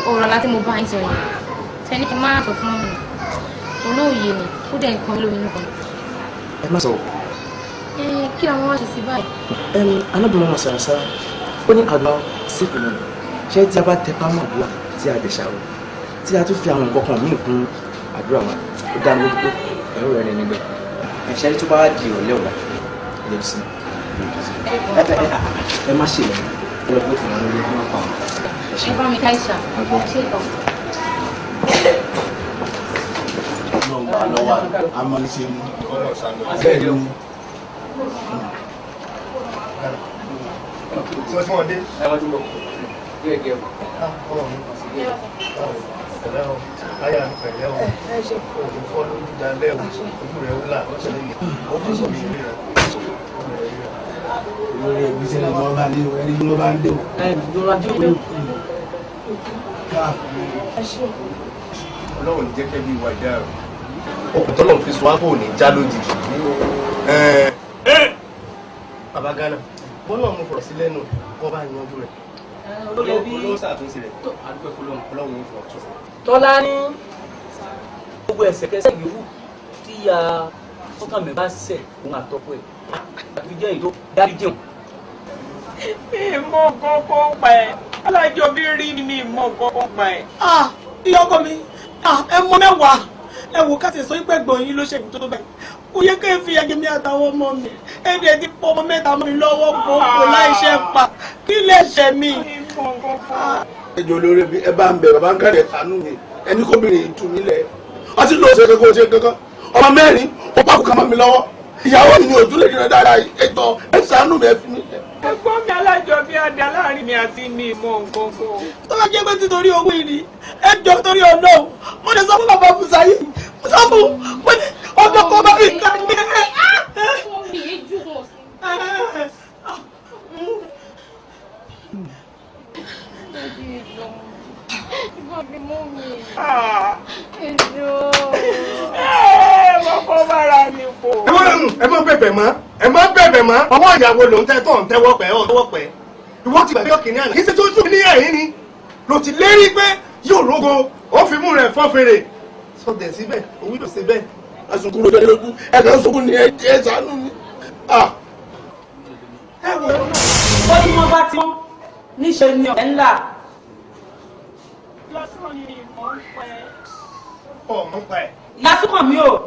ọ̀rọ̀ láti mo bá ń sọ yẹn tẹ́ni kí n má sọ fún mi olóòye ni ó dẹ̀ nǹkan lómi nìkan. ẹ má sọ. ẹ kí làwọn wá ṣe sí báyìí. ẹm anábìrin wọn sàràsà ó ní àgbà sípò náà ṣé tí a bá tẹ pámọ́ àdúrà tí a dẹ̀ ṣàrò tí a tún fi àwọn nǹkan kan míì kún àdúrà wa ó dá mi lójú pé ẹ̀rọ rẹ̀ ní níbẹ̀ ẹ̀ṣẹ́ tó bá di ìrọ̀lẹ́ ọ̀la ẹ̀ lè sí ẹ ẹ ẹ má ṣe lẹ́yìn ẹ lọ bó ti wọn lórí wọn pa wọn. ẹ bá mi ká ìṣà ṣé ìtàn. lọ́wọ́ amọ̀lẹ́sẹ̀ mu bẹ́ẹ̀ ni tí wọ́n tí wọ́n dé. ẹ̀wọ̀n tí mo gé gé o. pẹ̀lẹ́ o láyà ń pẹ̀lẹ́ o òògùn fọ́ lójú dalẹ́ o ojú rẹ̀ ó là ó fi sọ mi rí rẹ̀. lórí ẹbí tí wọ́n bá dé o ẹni tí wọ́n bá ń dé o. ẹ lọ́ra tí o ọlọ́run ní jẹ́ kẹ́ bí ìwà ìdá rẹ̀. okùn tọ́lọ̀ fi sọ wá kò ní já lójijì. bàbá Ghana bọ́lá mo fọ̀rọ̀ sí lẹ́nu kọ́ bá yanjú rẹ̀. olówó ṣàtúnṣe rẹ̀ ọlọ́run ń fọ̀ tún. tọ́lá ní gbogbo ẹ̀sẹ̀kẹsẹ̀ yòówù tí ya sọ́kànmẹ́ bá ṣẹ̀ òun àtọ́kọ ẹ̀ àti jẹ́ èyí tó dárí jẹun. ìmọ̀ kọ́kọ́ pa ẹ̀ alájọ bí rí ni mi ìmọ̀ kọ́kọ́ pa ẹ̀. ìyá ọkọ mi ẹ mọ mẹ́wàá ẹ wò káṣí sọ pé ẹ̀gbọ́n yín ló ṣe tó tó bẹ́ẹ̀ kò yẹ kí n fi ẹgbẹ́ mi àtàwọn ọmọ mi ẹbí ẹ ti pọ ọmọ mẹ́ta mọ́ mi lọ́wọ́ gbogbo láìṣẹ́ pa kí lè ṣe mí. ẹjọ olórí bí ẹ bá ń bẹ bàbá ń kárẹ̀ sànú mi ẹni kóbìnrin yìí tú mi lẹ̀ ọtí ló ṣe kankan ṣe kankan ọmọ mẹ́rin ó pàkó kan mọ́ mi lọ́wọ́ ìyàwó mi ni òtún lè dìrọ̀ dára ètò ẹ sànú mi ẹ fi mi lẹ̀. ẹ̀gbọ́n mi alájọ bí adé aláàrin mi àti mi ìmọ̀ nǹkan kan. tó bá jẹ́ pé títorí owó ìrì ẹ jọ torí ọlọ́run mo lè sọ fún bàbá Bùsáyé mo sọ fún mo ní ọjọ́ kan bá mi kà ní ẹ. mo kọ́ bára mi pò. ẹ má ẹ má bẹ̀bẹ̀ mọ́ ẹ má bẹ̀bẹ̀ mọ́ ọwọ́ ìyàwó ló ń tẹ́ tó ń tẹ́wọ́ pẹ́ ọ̀ tẹ́wọ́ pẹ́ ìwọ ti gbàgbé ọkìnrin àná kí ṣe tó ń sùn ní ẹ̀yìn ni ló ti lérí pé yóò rógo ó fi mú rẹ̀ fọ́ fèrè sọdẹ̀ síbẹ̀ òwú ló ṣe bẹ́ẹ̀. asunkun ló dé lójú ẹ kàn sunkún ní ẹ sànú mi. ẹ wò ó tí wọ́n bá ti wọ́n níṣẹ́ ni ọ̀rẹ́ ńlá. lọ́sàn-án ni ìmọ̀ ń pẹ́. ọmọ pa ẹ̀. ìyá súnkàn mi ò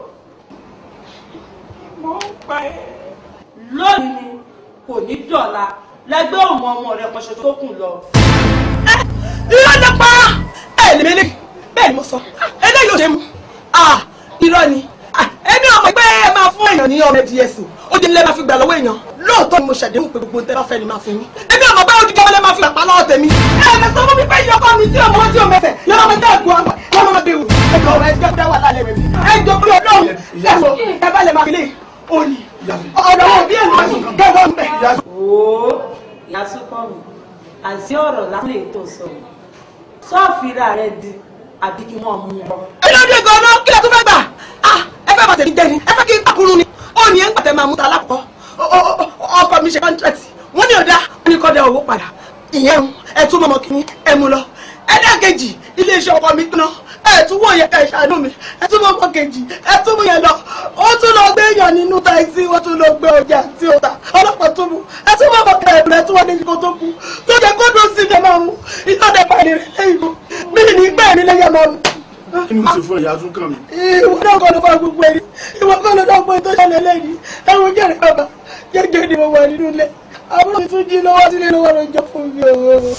ìmọ̀ ń pẹ́. lónìí ni kò ní dọ̀la lẹ́gbẹ́ òun ọmọ rẹ̀ pọ̀ṣẹ̀ tó kù lọ. irọ́ ló pa ẹ lè mẹ́lẹ́ bẹ́ẹ̀ ni mo sọ eléyìí ló ṣe mú irọ́ ni ẹni ọmọ pé ẹ máa fún èèyàn ní ọmọ ẹdí ẹsìn ó di nílẹ̀ máa fi gbà lọ́wọ́ èèyàn lóòótọ́ ni mo ṣàdéhùn pé gbogbo nǹkan bá fẹ́ ni máa fún yín ẹni ọmọ bá òdìjọ́ wọlé máa fi àpá lọ́wọ́ tèmi ẹ ẹ sọ fún mi pé ìyọkọ mi tí ọmọ tí o mẹsẹ̀ lọ́wọ́ máa dẹ́ ẹ̀gbọ́n àgbà lọ́wọ́ máa bẹ̀rù ẹjọ́ ọ̀rọ̀ ẹjọ́ dá wà lálẹ́ rẹ̀ mi ẹjọ́ pé ọlọ́run ẹ̀wọ̀ ẹ bá lè máa fi lé òní ọ̀dọ̀ wọn bí ènìyàn kẹwọ́n bẹ̀. ooo ìyá súnkàn mi àti ọ̀rọ̀ lásìlè tó sọ sọ́ọ̀fìrà rẹ̀ di àbí kí wọ́n mú un. ẹlọ́dún ẹ̀gọ́ ọ̀nà kí ló tún fẹ́ gbà ẹ fẹ́ bàtẹ̀ mi jẹ́ ni ẹ fẹ́ kí n pàkúrú ni ó ní ẹ̀ ń pàtẹ́ máa mú ta lápò ọkọ mi ṣe kọ́ńtrẹ́tì wọ́n ní ọ̀dà wọ́n ní kọ́ da owó padà ìyẹn ń ẹ tún mọ́mọ́ kìíní ẹ mú lọ ẹlẹ́ẹ̀kejì iléeṣẹ́ ọkọ mi tán ẹ tún wọ̀ yẹ ká ẹ ṣàánú mi ẹ tún mọ́mọ́ kejì ẹ tún mú yẹn lọ ó tún lọ gbé èèyàn nínú táìsì wọ́n tún lọ gbé ọjà tí ó ta ọlọ́pàá tún mú ẹ tún mọ́mọ́ kẹrẹ ẹ tún wọ́n ní kó tó kú tó jẹ kó dùn sí ẹ máa mú iná dẹ pàdé rẹ lẹ́yìn mú mí ní gbẹ́ ní lẹ́yìn máa mú kí ni mo ṣe fún ìyá tún kàn mí. ìwọ náà kọ́ ló fà gbogbo ẹni ìwọ kọ́ ló dọ́gbọ́n tó ṣẹlẹ̀ lẹ́yìn ẹ̀wọ̀n jẹ́rìí bàbá jẹ́jẹ́ ni mo wà nínú ilé àbúrò mi tún jí lọ́wọ́ sílé lọ́wọ́ ló ń jọ fún mi o.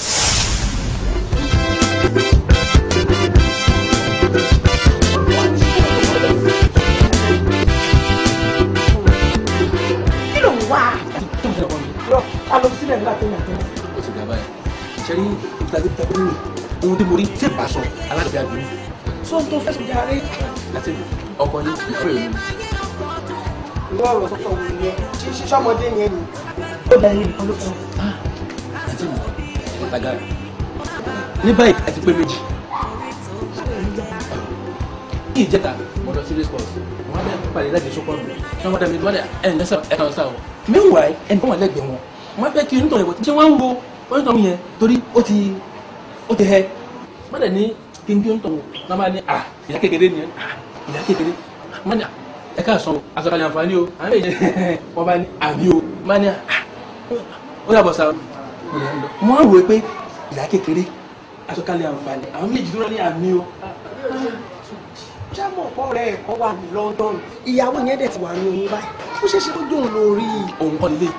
kí ló ń wá. lọ a lọ sílẹ̀ nígbà tó yàn tó. ó ti gbà báyìí ṣe rí tàbí tàbí nínú ohun tí mo rí tí ìbá sọ aláàbẹ̀ àgbẹ̀ sọ tó fẹsùn jàre. àti ọkọ yín ìfẹ́ ìlú ìwọ ọ̀rọ̀ sọ́kọ̀ wò ni ẹ ṣíṣe ọmọdé yẹn ni. ó bẹ̀rẹ̀ yìí nìkan ló fẹ́. àti mi ọ̀tàgà rẹ̀ ní báyìí àti pé méjì ní ìjẹta mo lọ sí response wọn bẹ pàdé láti sọkọ mi ṣé wọn dàbí ìdúwálẹ ẹ ǹ lẹsẹ ẹ kàn sá o meanwhile ẹni tó wà lẹ́gbẹ̀ẹ́ wọn wọn fẹ́ kí onítọ̀ ìwọ tí wọn ń wo onítọ̀ yẹn torí ó ti ó ti hẹ wọ́n dẹ̀ ní kí n bí ń tọ̀ wọ́n máa ní à ìyá kékeré ni à ìyá kékeré wọ́n ní à ẹ ká sọ àsọkalẹ̀ àǹfààní o àwọn èèyàn wọ́n bá ní àmì o wọ́n ní à ó yàbọ̀ sá wọ́n á wò ó pé ìyá kékeré àsọkalẹ̀ àǹfààní àwọn méjì tó rọ ní àmì o jámọ̀ pọ̀ rẹ̀ ẹ̀kọ́ wà ní London ìyàwó yẹn dẹ̀ ti wà ní oyún báyìí ó ṣeé ṣe kó jóun lórí òun kọ́ nílé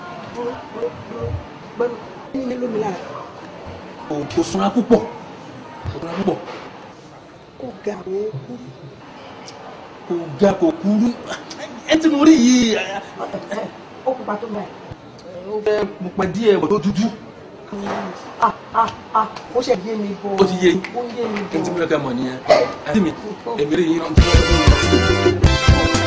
gbẹ́nu nílé lómi lára òun kò súnra púpọ̀ kò súnra púpọ̀ ó ga ó kú kò ga kò kúrú ẹ tí mo rí yìí ó pupa tó báyìí. ó fẹ́ mo pẹ́ díẹ̀ bọ̀ tó dúdú ah ah ah ó ṣe yé mi bọ̀ ó ti yé ó yé mi ẹni tí mo bọ̀ fẹ́ kẹ́ mọ̀ nìyẹn àti mi èmi rí yín náà tí wọ́n fẹ́ kọ́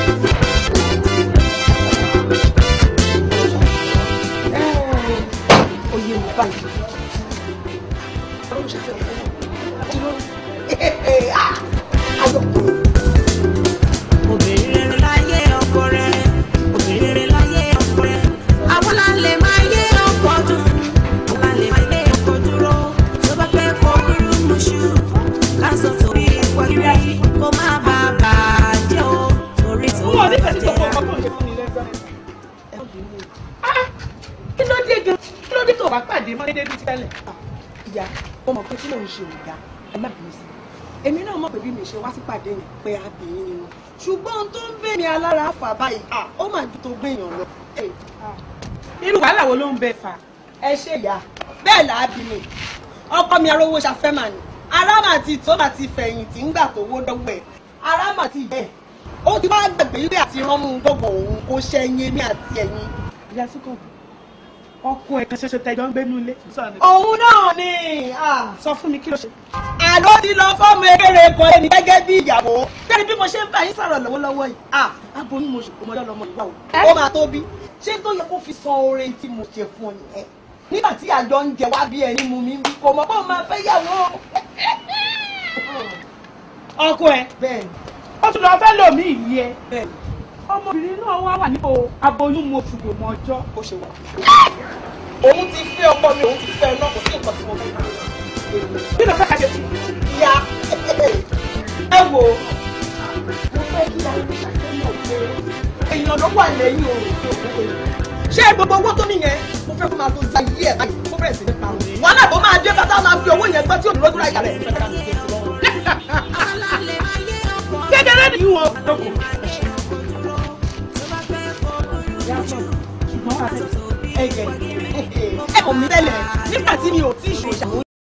ó yé mi báyìí. ọlọ́run ṣe fẹ́ fẹ́ kí ló ah ayọ̀kùnrin. obìnrin rere láyé ọkọ rẹ obìnrin rere láyé ọkọ rẹ àwọn lálẹ́ máa yé ọkọ dùn àwọn lálẹ́ máa yé ọkọ dúró tó bá fẹ́ kọ kúrú mùṣú lásán torí wáyé kó má bà á bàjẹ́ o torí tó Wọ́n ní fẹ̀sí bàjẹ́ gbogbo ọkọ̀ tó ń ṣe fún mi lẹ́gbẹ̀ẹ́. Kí ló dé gan? Kí ló dé tó bá pàdé mọ́ dédé bíi ti tẹ́lẹ̀? ìyá mo mọ̀ pé tí mò ń ṣe ò dáa ẹ má bínú sí i èmi náà mọ̀ pé bí mi ṣe wá sí pàdé yẹn pé abìnrin ni wọn ṣùgbọ́n ohun tó ń bẹ mi alára fà báyìí ah, ó mà ju tó gbèyàn lọ. Ẹ, Irú wàhálà wo ló ń bẹ fà? ẹ ṣe ìyá bẹ́ẹ̀ là á bí mi ọkọ mi arówó ṣafẹ́ mà ní aráàmà ti tó mà ti fẹ̀yìntì ńgbà tó wó dọ́gbọ̀ ẹ̀ aráàmà ti bẹ̀ ó ti wá gbàgbé wípé àti ránmú gbogbo òun kó ṣẹ́yìn èmi àti ẹ̀yìn. Ìyá Súnkàn, ọkọ ẹ̀ kan ṣoṣo tẹjọ́ ń gbénú ilé. òun náà ni ah, Sọ fún mi kí ló ṣe. àló ti lọ fọ́ọ̀mù ekele kan ẹni gẹ́gẹ́ bí ìyàwó kẹ́ni bí mo ṣe ń bá yín sọ̀rọ̀ lọ́wọ́lọ́wọ́ yìí ah aboyún mo ṣùkú mọ́jọ́ lọ́mọ ìwà o ó máa tó bí ṣé tó yẹ kó fi san oore tí mo ṣe fún ọ nìyẹn nígbà tí àjọ ń jẹ wá bí ẹni mú mi ń bí kò mọ̀ pé ó máa fẹ́ yàwó Ọkọ ẹ̀, bẹ́ẹ̀ ni ó tún lọ fẹ́ lòmí ìyí ẹ. bẹ́ẹ̀ ni Ọmọbìnrin náà wá wà nípò aboyún mo ṣùgbọ́ mọ́ ọjọ́. ó ṣe wà. òun ti fẹ́ ọkọ mi òun ti fẹ́ ẹ náà kò sí nǹkan tí mo fẹ́ Kí ló fẹ́ ká ṣe sí? ìyá ẹ wò ó mo fẹ́ kí ayé ṣàfihàn pé èèyàn ló wà lẹ́yìn òun tó kú ṣé gbogbo owó tó nìyẹn mo fẹ́ kó máa tó gba iye ẹ̀ báyìí kó bẹ̀rẹ̀ sí ní parun wàhálà tó máa dé bàtà máa fi owó yẹn gbọ́ tí òun lójú ra ìyá rẹ̀ àwọn lálẹ́ máa yé ọkọ rẹ Kékeré ni ìwọ̀n lóko. tó bá fẹ́ kọ kúrú mùṣú Ṣùgbọ́n wà á tẹ̀. ẹ̀yẹ ẹ kò mí tẹ́lẹ̀ nígbà tí mi ò tí ì ṣòro